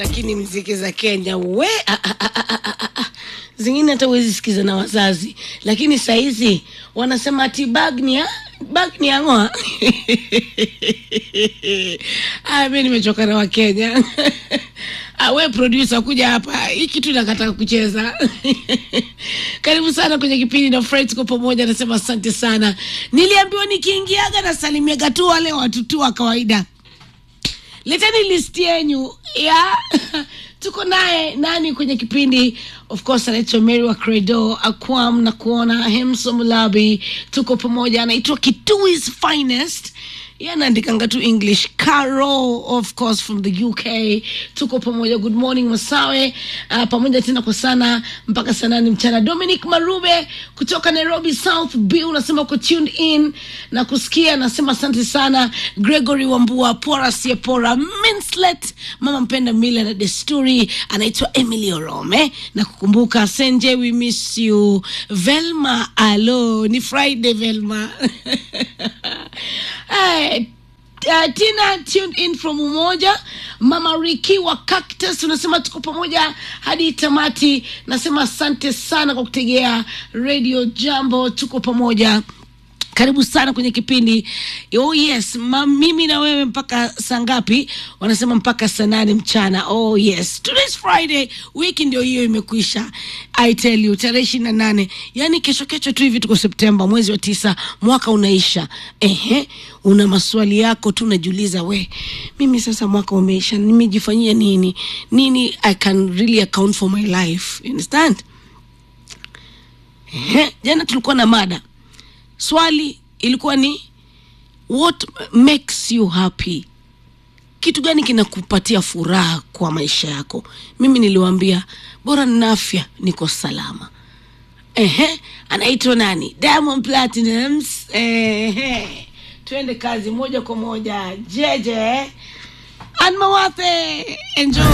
lakini mziki za Kenya we ah, ah, ah, ah, ah, ah, ah. zingine hata huwezi sikiza na wazazi, lakini sahizi wanasema ati bagnia bagnia ngoa ah, mi nimechoka na Wakenya ah, we producer kuja hapa, hii kitu nakataka kucheza karibu sana kwenye kipindi na Fred, tuko pamoja. Nasema asante sana. Niliambiwa nikiingiaga nasalimiaga tu wale watu tu wa kawaida leteni list yenyu ya tuko naye nani kwenye kipindi of course anaitwa mary wa credo akwam na kuona hemso mulabi tuko pamoja anaitwa kituis finest Yeye anaandikanga tu english caro of course from the uk tuko pamoja good morning masawe uh, pamoja tena kwa sana mpaka saa nane mchana dominic marube kutoka nairobi south b unasema uko tuned in na kusikia nasema asante sana gregory wambua pora siepora minslet mama mpenda mila na desturi anaitwa emily orome na kukumbuka senje we miss you velma alo ni friday velma Hey, uh, tina tuned in from umoja mama riki wa cactus unasema tuko pamoja hadi tamati nasema asante sana kwa kutegea radio jambo tuko pamoja karibu sana kwenye kipindi oh yes ma, mimi na wewe mpaka saa ngapi wanasema mpaka saa nane mchana oh yes today's friday wiki ndio hiyo imekwisha i tell you tarehe ishiri na nane yaani kesho kesho tu hivi tuko septemba mwezi wa tisa mwaka unaisha ehe una maswali yako tu unajiuliza we mimi sasa mwaka umeisha nimejifanyia nini nini i can really account for my life you understand ehe jana tulikuwa na mada swali ilikuwa ni what makes you happy kitu gani kinakupatia furaha kwa maisha yako mimi niliwambia bora nina afya niko salama ehe anaitwa nani diamond platinums ehe twende kazi moja kwa moja jeje anmawathe enjoy